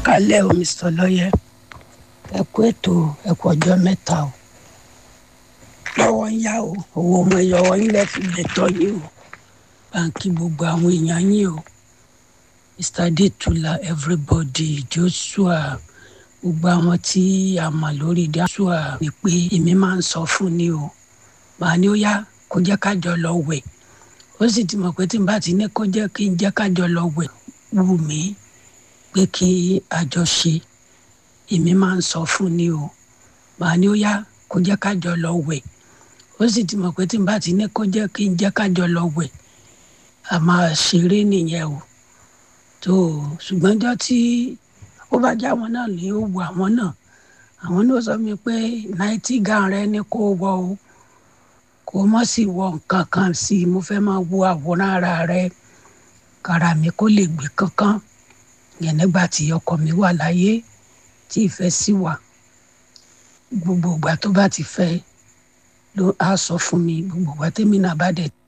kálẹ̀ o mr lọ́yẹ ẹ kú ètò ẹ kú ọjọ́ mẹ́ta o lọ́wọ́ ń yá o owó ọmọ ìyọwọ́ yín lẹ́fi gbẹ̀tọ́ yín o báńkì gbogbo àwọn èèyàn yín o mr detula everybody joshua gbogbo àwọn tí a mọ̀ lórí joshua ni pé èmi máa ń sọ fún ni o màá ní ó yá kó jẹ́ kájọ lọ wẹ̀ ó sì ti mọ̀ pé tí n bá ti ní kó jẹ́ kí n jẹ́ kájọ lọ wẹ̀ wù mí pé kí àjọ ṣe èmi máa ń sọ fún ni o màá ní ó yá kó jẹ́ kájọ lọ wẹ̀ ó sì ti mọ̀ pé tí n bá ti ní kó jẹ́ kí n jẹ́ kájọ lọ wẹ̀ a máa ṣeré nìyẹn o tó o ṣùgbọ́n jọ́ tí ó bá já àwọn náà ní ó wu àwọn náà àwọn náà sọ mi pé náìtì gan rẹ ni kó wọ o kó mọ̀ sí wọ nǹkan kan sí i mo fẹ́ máa wo àwòrán ara rẹ kára mi kó lè gbé kankan yẹn nígbà tí ọkọ mi wà láyé tí ìfẹ́ sì wà gbogbo ìgbà tó bá ti fẹ́ ló á sọ fún mi gbogbo ìgbà tèmi náà bá dẹ̀